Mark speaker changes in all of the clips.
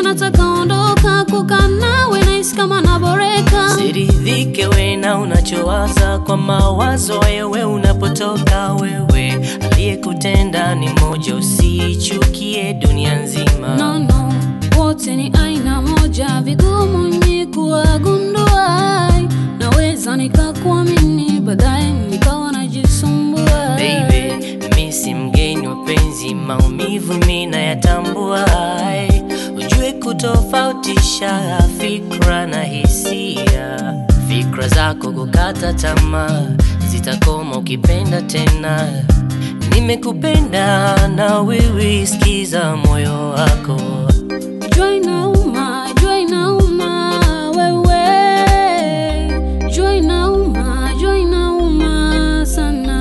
Speaker 1: nataka ondoka kukaa nawe nahisi kama naboreka
Speaker 2: siridhike we na unachowaza kwa mawazo wewe unapotoka wewe aliyekutenda ni moja usichukie dunia nzima
Speaker 1: no, no. wote ni aina moja vigumu ni kuwagundua naweza nikakuamini baadaye nikawa najisumbua
Speaker 2: Baby, mi si mgeni wa penzi, maumivu mi nayatambua. Ai, Ujue kutofautisha fikra na hisia. Fikra zako kukata tamaa zitakoma ukipenda tena. Nimekupenda na wewe, sikiza moyo wako.
Speaker 1: jua inauma jua inauma wewe jua inauma jua inauma sana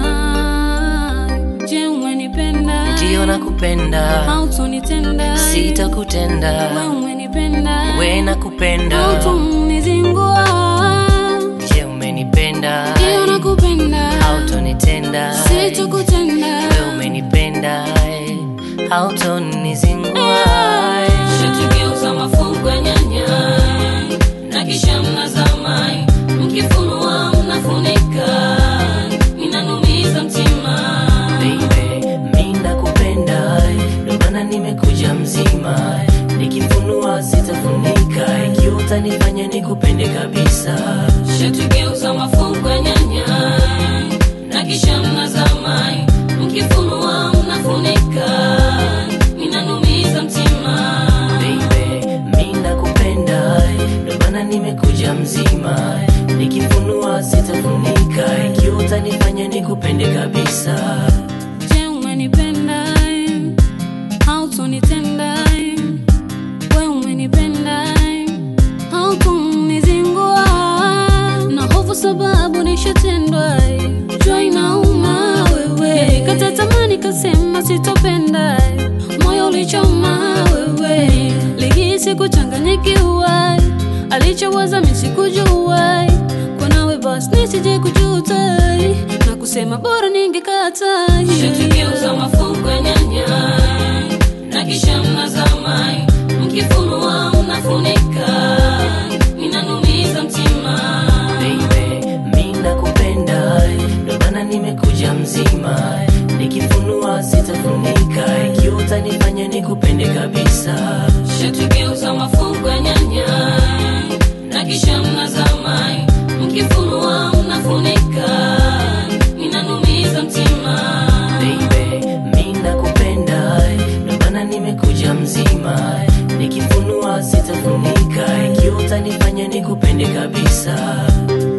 Speaker 1: je umenipenda
Speaker 2: Ndio nakupenda,
Speaker 1: hautonitenda
Speaker 2: sitakutenda.
Speaker 1: we umenipenda
Speaker 2: We nakupenda,
Speaker 1: hautonizingua
Speaker 2: je umenipenda?
Speaker 1: ndio nakupenda
Speaker 2: hautonitenda
Speaker 1: sitakutenda
Speaker 2: we umenipenda eh, hautonizingua eh.
Speaker 1: Shatugeuza mafungu ya nyanya na kisha mnazama, mkifunua mnafunika, inanumiza mtima.
Speaker 2: Baby, mi nakupenda eh, ndo maana nimekuja mzima eh, nikifunua sitafunika ikiwa utanifanya nikupende kabisa
Speaker 1: Shatugeuza mafungu ya nyanya na kisha mnazama, mkifunua mnafunika, inanumiza mtima.
Speaker 2: Baby, mi nakupenda eh, ndo maana nimekuja mzima eh, nikifunua sitafunika ikiwa utanifanya nikupende kabisa
Speaker 1: Je, umenipenda? Hautonitenda? We umenipenda? Hautonizingua? Na hofu sababu nishatendwa. Jua inauma wewe, nilikata tamaa nikasema sitopenda. Moyo ulichoma wewe, lihisi kuchanganyikiwa. Alichowaza mimi sikujua, kwa nawe basi nisije kujuta na kusema bora ningekata. Shatugeuza mafungu ya nyanya na kisha mnazama, mkifunua mnafunika, inanumiza mtima.
Speaker 2: Baby, mi nakupenda eh, ndo maana nimekuja mzima eh, nikifunua sitafunika ikiwa utanifanya nikupende kabisa
Speaker 1: Shatugeuza mafungu ya nyanya na kisha mnazama, mkifunua mnafunika, inanumiza mtima.
Speaker 2: Baby, mi nakupenda eh, ndo maana nimekuja mzima eh, nikifunua sitafunika ikiwa utanifanya nikupende kabisa